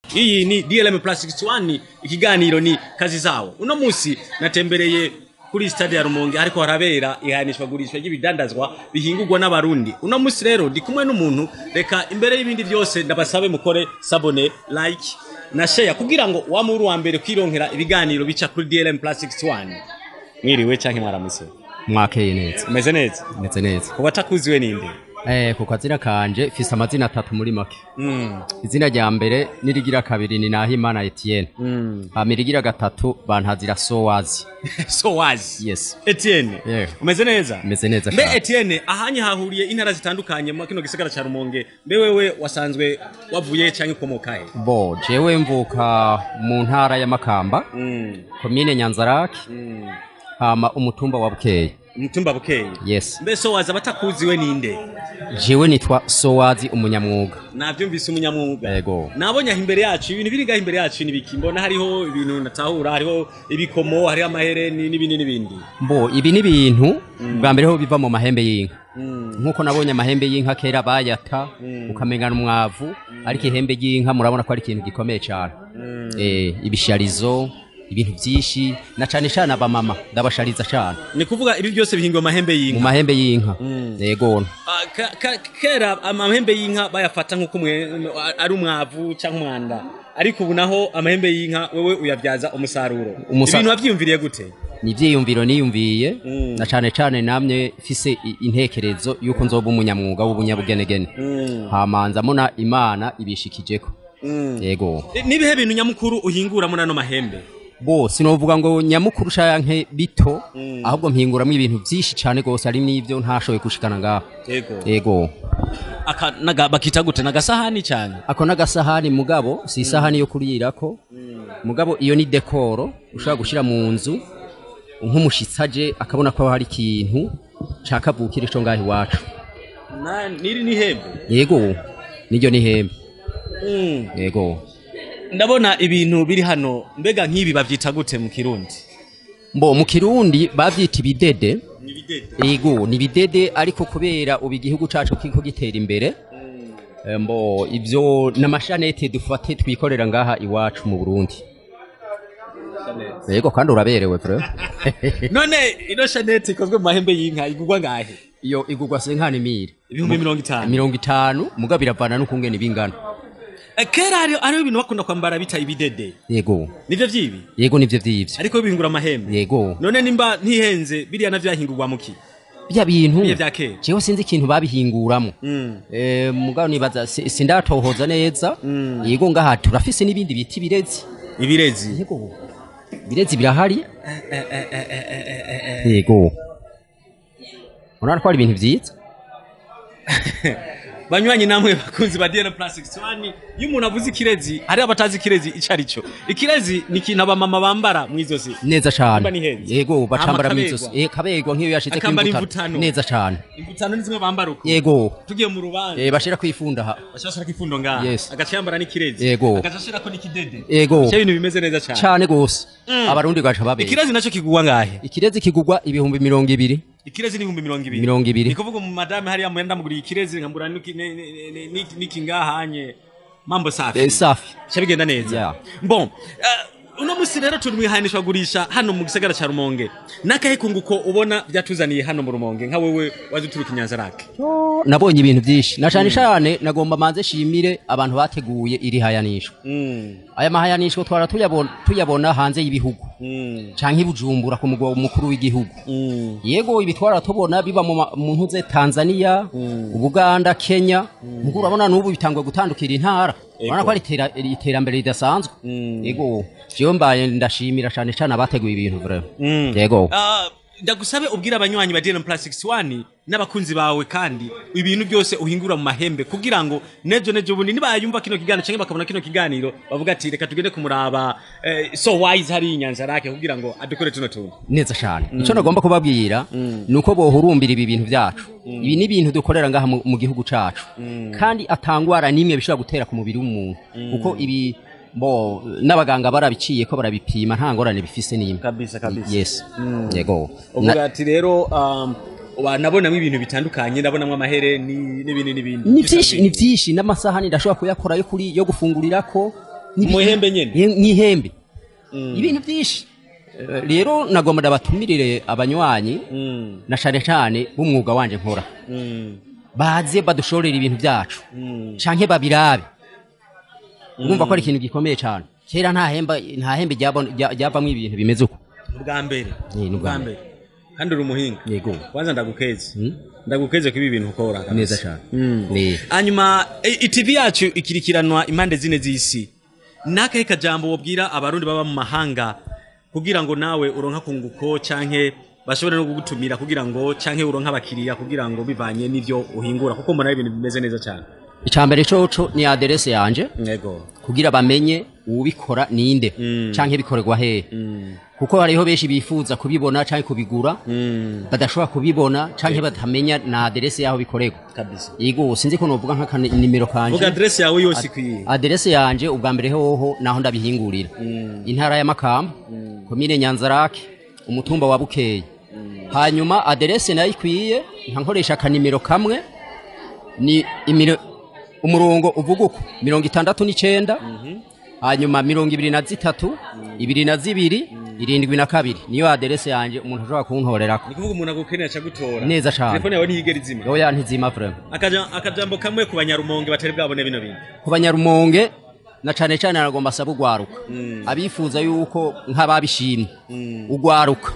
iyi ni DLM Plastics One ikiganiro ni kazi zawo uno musi natembereye kuri stade ya Rumonge ariko harabera ihanishwa gurishwa ry'ibidandazwa bihingurwa n'abarundi uno musi rero ndi kumwe n'umuntu reka imbere y'ibindi byose ndabasabe mukore sabone like na share kugira ngo wa muri wa mbere kwironkera ibiganiro bica kuri DLM Plastics One mwiriwe canke mwaramutse mwakeye neza umeze neza meze neza kuba takuziwe ninde eh ku kazina kanje fise amazina atatu muri make mm. izina rya mbere nirigira kabiri ni Nahimana Etienne mm. hama irigira gatatu bantazira Sowazi so wazi yes Etienne Yeah. umeze neza meze neza mbe cyane Etienne ahanye hahuriye intara zitandukanye mu kino gisagara ca Rumonge mbe wewe wasanzwe wavuye canke ukomoka he bo jewe mvuka mu ntara ya Makamba mm. komine Nyanzarake mm. hama umutumba wa Bukeye umutumba bukeye yes mbe so waza batakuziwe ninde jewe nitwa Sowazi umunyamwuga navyumvise umunyamwuga yego nabonye aho imbere yacu ibintu biri ngaho imbere yacu nibiki mbona hariho ibintu natahura hariho ibikomo hariho amahereni n'ibindi n'ibindi bo ibi ni ibintu bwa mbere ho biva mu mahembe y'inka mm. nkuko nabonye amahembe y'inka kera bayata Mm. ukamengana umwavu ariko ihembe ry'inka murabona ko ari ikintu gikomeye cyane Mm. eh, ibisharizo ibintu byinshi na cyane cyane abamama ndabashariza cyane ni kuvuga ibi byose bihingwa amahembe mu y'inka mahembe y'inka Mm. yego Ah, ka- ka- kera amahembe y'inka bayafata nk'uko umwe- ari umwavu cyangwa umwanda ariko ubu naho amahembe y'inka wewe uyabyaza umusaruro Umusa- ibintu wabyiyumviriye gute ni ibyiyumviro niyumviye Mm. na cyane cyane namwe mfise i- intekerezo y'uko nzoba umunyamwuga w'ubunyabugenegene hamanza muna imana ibishikijeko yego Eh, nibihe bintu nyamukuru uhinguramo nano mahembe bo sinovuga ngo nyamukuru canke bito Mm. ahubwo mpinguramo ibintu byinshi cyane gose ari n'ivyo ntashoboye gushikana ngaho yego yego Aka- naga- bakita gute nagasahani cyane ako n'agasahani mugabo si isahani yo kurirako mugabo iyo ni dekoro ushobora gushyira mu nzu nk'umushitsi aje akabona ko hari ikintu cakavukire co ngaho iwacu Na- niri ni hembe yego niryo ni hembe Mm. yego ndabona ibintu biri hano mbega nk'ibi bavyita gute mu kirundi mbo mu kirundi bavyita ibidede ni bidede yego ni ibidede ariko kubera ubu igihugu cacu kiko gitera imbere eh, mbo ivyo n'amashanete dufate twikorera ngaha iwacu mu Burundi yego kandi uraberewe vre none ino shanete ikozwe mu mahembe y'inka igurwa ngahe iyo igurwa senkani mire ibihumbi mirongo itanu mirongo itanu mugabo biravana n'ukungene bingana Eh, kera hariho hariho ibintu bakunda kwambara bita ibidede yego nivyo vyibi yego nivyo vyivyo ariko bihingura amahembe yego none nimba ntihenze biriya navyo yahingurwa muki bya bintu biriya vya kera jewe sinzi ikintu babihinguramo Mm. Eh, mugabo nibaza si- sindatohoza neza yego ngaha turafise n'ibindi biti birezi ibirezi yego birezi birahari yego urabona ko ari ibintu vyiza banywanyi namwe bakunzi ba DN Plastics One iyo umuntu avuze ikirezi hari abatazi ikirezi ico arico ikirezi ni ikintu abamama bambara mwizosi neza Nimba ni cane heza. yego bacambara Hama mwizosi kabegwa. eh kabegwa nk'iyo yashitse Akambara kwimbuta imvutano. neza cane imvutano ni zimwe bambara uko yego tugiye mu rubanza eh bashira kwifunda ha bashobora kifundo ngaha Yes. agaca yambara n'ikirezi Yego. agaca ashirako n'ikidede yego ivyo bintu bimeze neza cane cane gose abarundi gacha babera ikirezi naco kigurwa ngahe ikirezi kigurwa ibihumbi mirongo ibiri ikirezi ni ibihumbi mirongo ibiri Mirongo ibiri. ni kuvuga mu madame hariya mwenda muguriye ikirezi nkambura n'iki- ni- ni- ni- ni- n'iki ngahanye mambo safi eh safi Ca bigenda neza Yeah. bon uh, uno musi rero turi mwihanishwa gurisha hano mu gisagara ca rumonge nakahe kunguko ubona vyatuzaniye hano mu rumonge nka wewe waje uturuka inyanzarake Yo, nabonye ibintu vyinshi na cane cane nagomba manze shimire abantu bateguye iri hayanishwa mm. aya mahayanishwa twara tuyabona, tuyabona hanze y'ibihugu mm. canke i bujumbura ku mugwa mukuru w'igihugu mm. yego ibi twara tubona biba mu ma- mu ntuze tanzania ubuganda kenya mugo urabona n'ubu bitangwe gutandukira intara urabona ko ari itera- iterambere ridasanzwe Mm. yego jewe mbaye ndashimira cane cane abateguye ibintu vraiment Mm. yego Ah, ndagusabe ubwira abanywanyi ba DN Plastics One n'abakunzi bawe kandi ibintu byose uhingura mu mahembe kugira ngo nejo nejo bundi nibayumva kino kiganiro canke bakabona kino kiganiro bavuga ati reka tugende kumuraba eh, so wise hari inyanza rake kugira ngo adukore tuno tuntu neza cane ico nagomba kubabwira nuko bohurumbira ibi bintu vyacu ibi ni ibintu dukorera ngaha mu- mu gihugu cacu kandi atangwara nimwe bishobora gutera ku mubiri w'umuntu kuko ibi bo n'abaganga barabiciye ko barabipima nta ngorane bifise n'imwe kabisa kabisa yes yego Na- uvuga ati rero um, nabonamo ibintu bitandukanye ndabonamo amahereni n'ibindi n'ibindi ni vyinshi ni vyinshi n'amasahani ndashobora kuyakora yo kuri yo gufungurirako mu ihembe nyene Ye- mw'ihembe Mm. ibintu byinshi Eh, rero nagomba ndabatumirire abanywanyi Mm. na cane cane b'umwuga wanje nkora Mm. baze badushorera ibintu byacu Mm. canke babirabe urumva ko ari ikintu gikomeye cane kera nta hemba nta hembe ryabon- rya- ryavamwo ibintu bimeze uko ubwa mbere Ni, ni ubwa ubwa mbere kandi uri umuhinga yego kwanza ndagukeze Mm. ndagukeze ko ibi bintu ukora kabisa. neza cane Mm. Ni. hanyuma i- itv yacu ikirikiranwa impande zine z'isi nakahe kajambo wobwira abarundi baba mu mahanga kugira ngo nawe uronka kunguko canke bashobore no kugutumira kugira ngo canke uronka abakiriya kugira ngo bivanye n'ivyo uhingura kuko mbona ari ibintu bimeze neza cyane icambere coco ni aderese yanje yego kugira bamenye uwubikora ninde Mm. canke bikorerwa hehe Mm. kuko hariho benshi bifuza kubibona canke kubigura Mm. badashobora kubibona canke batamenya na aderese yaho bikorerwa kabisa yego sinzi ko novuga nk'akanimero vuga kanje adresse yawe yose ikwiye aderese yanje ubwa mbere hoho naho ndabihingurira intara ya makamba komine nyanzarake umutumba wa bukeye hanyuma aderese nayo ikwiye nkankoresha akanimero kamwe ni imiro umurongo uvuga uko mirongo itandatu n'icenda hanyuma mirongo ibiri na zitatu ibiri na zibiri irindwi na kabiri niyo aderese yanje umuntu ashobora kuntorerako ni kuvuga umuntu agukeneye acagutora Neza cane. telefone yawe ntiyigera izima oya ntizima vrema Akaja- akajambo kamwe ku banyarumonge batari bwabone bino bintu ku banyarumonge na cane cane aragomba asaba ugwaruka abifuza yuko nk'ababishimye ugwaruka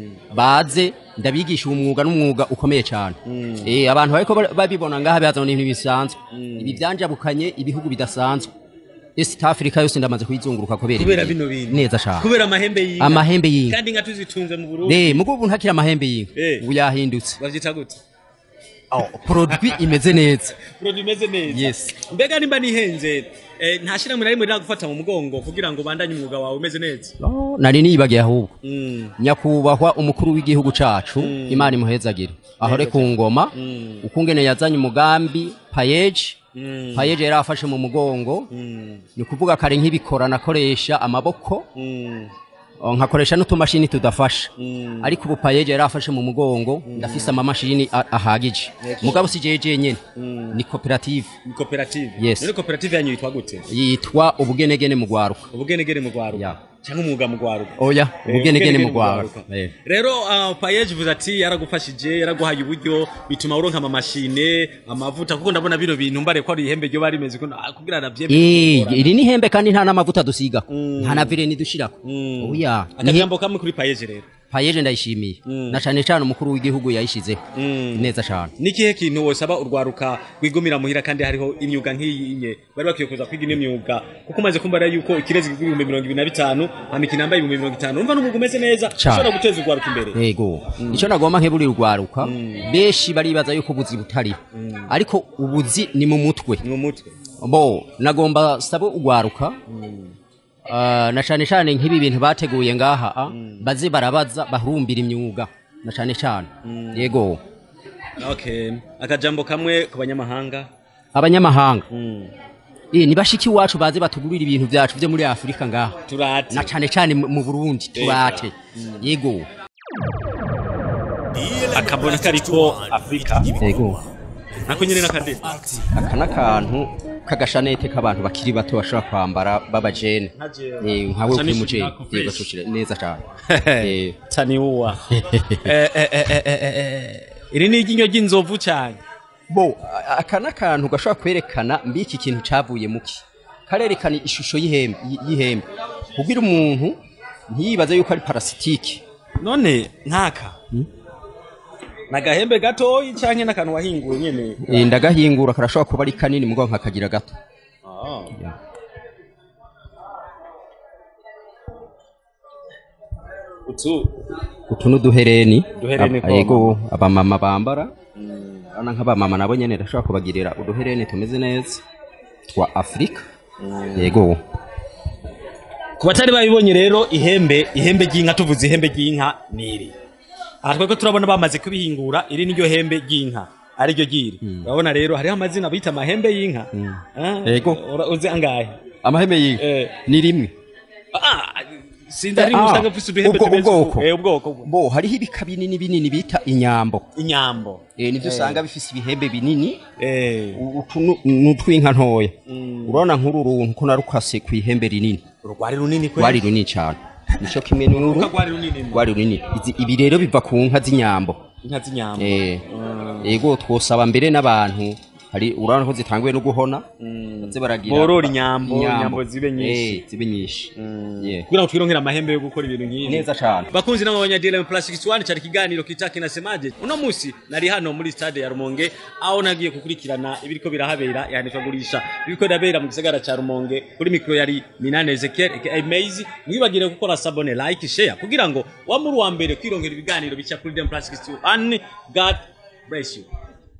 baze ndabigisha uwo mwuga n'umwuga ukomeye cyane eh abantu bariko bar- babibona ngaha bazana ibintu bisanzwe ibi byanjabukanye ibihugu bidasanzwe East Africa yose ndamaze kuyizunguruka kubera kubera ibi. bino bintu neza cyane kubera amahembe y'inka amahembe y'inka kandi inka tuzitunze mu Burundi eh mugo ubu ntakira amahembe y'inka Eh. ubu yahindutse bavyita gute oh, produit imeze neza produit imeze neza Yes. mbega nimba nihenze eh, nta shirahamwe na rimwe riragufata mu mugongo kugira ngo ubandanye umwuga wawe umeze neza oh, nari nibagiye ahubwo Mm. nyakubahwa umukuru w'igihugu cacu imana imuhezagire ahore ku ngoma ukungene yazanye umugambi payeji Mm. payeji yari afashe mu mugongo Mm. ni ukuvuga kare nk'ibikora nakoresha amaboko Mm. oh, nkakoresha n'utumashini tudafasha Mm. ariko ubu payeji yari afashe mu mugongo ndafise amamashini a- ahagije mugabo si jeje jenyene ni koperative ni koperative Yes. none koperative yanyu yitwa gute yitwa ubugenegene mu gwaruka ubugenegene mu gwaruka Ya. cyangwa umwuga mu gwaruka oya Eh, ubugenegene mu gwaruka Eh. rero uh, payeje uvuze ati yaragufashije yaraguhaye uburyo bituma uronka amamashine amavuta kuko ndabona bino bintu mbare ko ari ihembe ryo bari rimeze ko ah, kugira navyembe Eh, iri ni hembe kandi nta n'amavuta dusigako nta na vireni dushirako Mm. oya ni akajambo kamwe kuri payeje rero payeje ndayishimiye na cane cane umukuru w'igihugu yayishizeho Mm. neza cane ni ikihe kintu wosaba urwaruka rwigumira muhira kandi hariho imyuga nk'iyi nye bari bakwiye kuza kwiga ino myuga kuko umaze kumva rero yuko ikirezi kigura ibihumbi mirongo ibiri na bitanu hama kinambaye ibihumbi mirongo itanu urumva n'umwuga umeze neza Cane. ushobora guteza urwaruka imbere yego ico nagomba nkeburira urwaruka benshi baribaza yuko ubuzi butariho ariko ubuzi ni mu mutwe ni mu mutwe bo nagomba sabe urwaruka ah, na cane cane nk'ibi bintu bateguye ngaha ah, baze barabaza bahurumbira imyuga na cane cane yego okay akajambo kamwe ku banyamahanga abanyamahanga Mm. eh, ni bashiki iwacu baze batugurira ibintu vyacu vyo muri afurika ngaha turate na cane cane mu mu burundi turate yego akabona kariko afurika yego nako nyene n'akadeni aka n'akantu k'agashanete k'abantu bakiri bato bashobora kwambara b'abajene Eh, nkawe Gusa kuri ni- mujene nako yego fresh. tushire neza cane Eh, taniuwa Eh, eh, eh, eh, eh, eh. iri ni iryinyo ry'inzovu cyane bo a- aka n'akantu gashobora kwerekana mbi iki kintu cavuye muki karerekana ishusho y'ihembe y- y'ihembe kugira umuntu ntiyibaze yuko ari parasitike none nkaka nagahembe gatoyi canke n'akantu wahinguye nyene Eh, ndagahingura karashobora kuba ari kanini mugabo nkakagira gato Ya. utu utu n'uduhereni Uduhereni Ab- kwa yego abamama bambara urabona nk'abamama nabo nyene ndashobora kubagirira uduhereni tumeze neza twa afurika yego ku batari babibonye rero ihembe ihembe ry'inka tuvuze ihembe ry'inka niri aha twebwe turabona bamaze kubihingura iri niryo hembe ry'inka ariryo ryiri urabona rero hariho amazina bita amahembe y'inka Ah, Yego. ura- uzi angahe amaheme y'inka Eh. ni rimwe Ah, sinzi hari Ah, usanga ufise uduhembe ubwo- tumeze ubwoko. uku. Eh, ubwoko bwo. bo hariho ibika binini binini bita inyambo inyambo eh, nivyo usanga bifise ibihembe binini eh utu nu- ni utw'inka ntoya urabona nk'uru runtu ko narukase ku ihembe rinini urwari runini kwe rwari runini cyane nico kimwe n'uru rwari runini rwari runini Izi- ibi rero biva ku nka z'inyambo inka z'inyambo Eh, ego twosaba mbere n'abantu hari urabona ko zitanguye no guhona baze baragira Borora inyambo, inyambo zibe nyinshi. Eh, zibe nyinshi Yeah. kugira ngo twironkere amahembe yo gukora ibintu nk'ibi neza cyane bakunzi nabo banyadile plus 61 cyari kiganiro kitaki nasemaje uno musi nari hano muri stade ya Rumonge aho nagiye gukurikirana ibiriko birahabera yahanishwa gurisha ibiriko birabera mu gisagara ca Rumonge kuri mikro yari Minane Ezekiel aka Maze mwibagire gukora sabone like share kugira ngo wa muri wa mbere kwironkera ibiganiro bica kuri Dem plus 61 God bless you